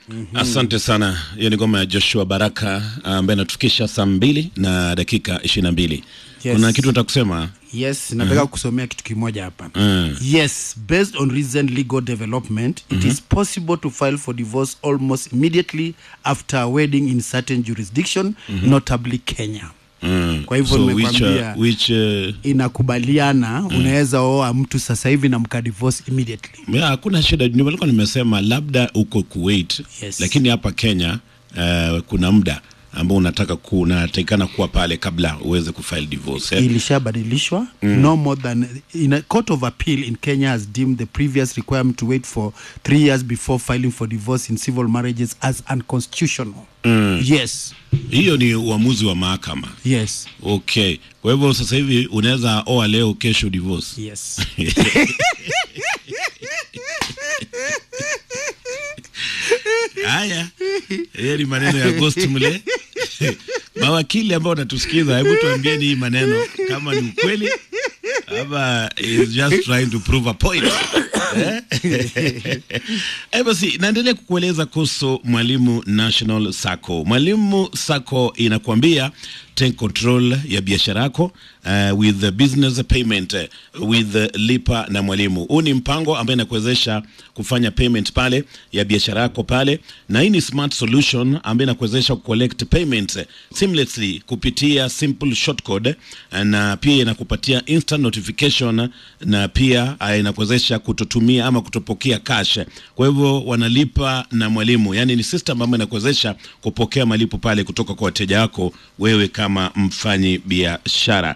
Asante sana. Hiyo ni ngoma ya Joshua Baraka ambaye anatufikisha saa mbili na dakika ishirini na mbili. Yes. Kuna kitu nataka kusema yes nataka kusomea kitu kimoja hapa Mm. yes based on recent legal development it is possible to file for divorce almost immediately after a wedding in certain jurisdiction notably kenya mm. Kwa hivyo so which, nimekwambia- uh, which, uh, inakubaliana unaweza oa mtu sasa hivi na mkadivorce immediately ya, hakuna shida. Nilikuwa nimesema labda uko Kuwait Yes. lakini hapa Kenya uh, kuna muda ambao unataka ku, unatakikana kuwa pale kabla uweze kufile divorce eh? ilishabadilishwa no more than in a court of appeal in kenya has deemed the previous requirement to wait for three years before filing for divorce in civil marriages as unconstitutional yes Hiyo ni uamuzi wa mahakama. yes Okay, kwa hivyo sasa hivi unaweza oa leo, kesho divorce. yes Haya, hiyo ni maneno ya Ghost mle. Mawakili ambao wanatusikiza, hebu tuambieni hii maneno kama ni ukweli ama is just trying to prove a point. Eh? Eh, basi naendelea kukueleza kuhusu Mwalimu National Sacco. Mwalimu Sacco inakuambia take control ya biashara yako uh, with the business payment uh, with uh, lipa na mwalimu. Huu ni mpango ambaye inakuwezesha kufanya payment pale ya biashara yako pale, na hii ni smart solution ambayo inakuwezesha collect payment uh, seamlessly kupitia simple shortcode uh, na pia inakupatia instant notification na pia uh, inakuwezesha kutotumia ama kutopokea cash. Kwa hivyo wanalipa na mwalimu, yani ni system ambayo inakuwezesha kupokea malipo pale kutoka kwa wateja wako wewe kama mfanyi biashara,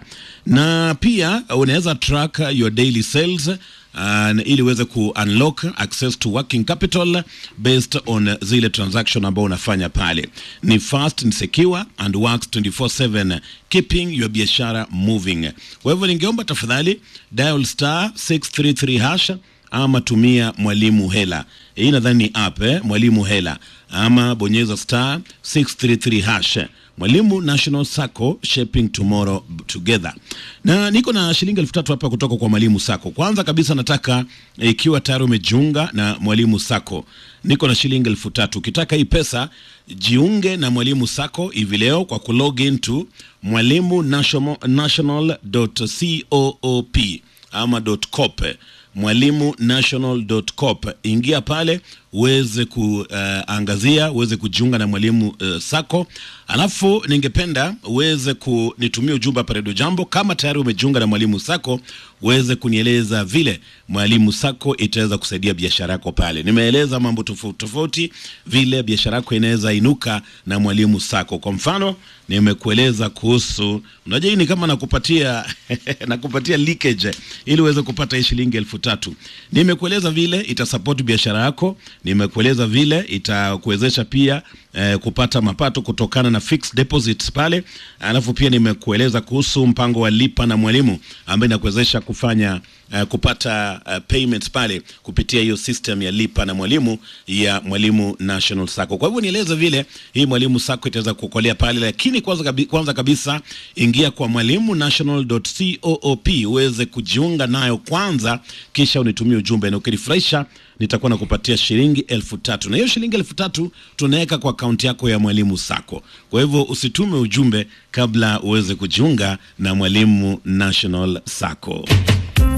na pia unaweza track your daily sales uh, ili uweze ku unlock access to working capital based on zile transaction ambao unafanya pale. Ni fast, ni secure and works 24/7 keeping your biashara moving. Kwa hivyo ningeomba tafadhali dial star 633 hash ama tumia mwalimu hela. Hii nadhani ni app eh, mwalimu hela ama bonyeza star 633 hash. Mwalimu National Sacco shaping tomorrow together. Na niko na shilingi elfu tatu hapa kutoka kwa Mwalimu Sacco. Kwanza kabisa nataka eh, ikiwa tayari umejiunga na Mwalimu Sacco, niko na shilingi elfu tatu. Ukitaka hii pesa jiunge na Mwalimu Sacco hivi leo kwa kulog into mwalimu national, national.coop ama .coop mwalimu national.coop. Ingia pale uweze kuangazia uh, uweze kujiunga na mwalimu uh, Sacco. Alafu ningependa uweze kunitumia ujumbe hapa Radio Jambo kama tayari umejiunga na mwalimu Sacco, uweze kunieleza vile mwalimu Sacco itaweza kusaidia biashara yako pale. Nimeeleza mambo tofauti tofauti vile biashara yako inaweza inuka na mwalimu Sacco. Kwa mfano, nimekueleza kuhusu, unajua hii ni kama nakupatia nakupatia leakage ili uweze kupata hii shilingi elfu tatu. Nimekueleza vile itasupport biashara yako, nimekueleza vile itakuwezesha pia eh, kupata mapato kutokana na fixed deposits pale. Alafu pia nimekueleza kuhusu mpango wa lipa na mwalimu ambaye inakuwezesha kufanya uh, kupata uh, payments pale kupitia hiyo system ya lipa na mwalimu ya Mwalimu National Sacco. Kwa hivyo nieleze vile hii Mwalimu Sacco itaweza kukolea pale, lakini kwanza, kabi, kwanza kabisa ingia kwa mwalimu national.coop uweze kujiunga nayo kwanza, kisha unitumie ujumbe na ukinifurahisha nitakuwa nakupatia shilingi elfu tatu na hiyo shilingi elfu tatu tunaweka kwa akaunti yako ya Mwalimu Sacco. Kwa hivyo usitume ujumbe kabla uweze kujiunga na Mwalimu National Sacco.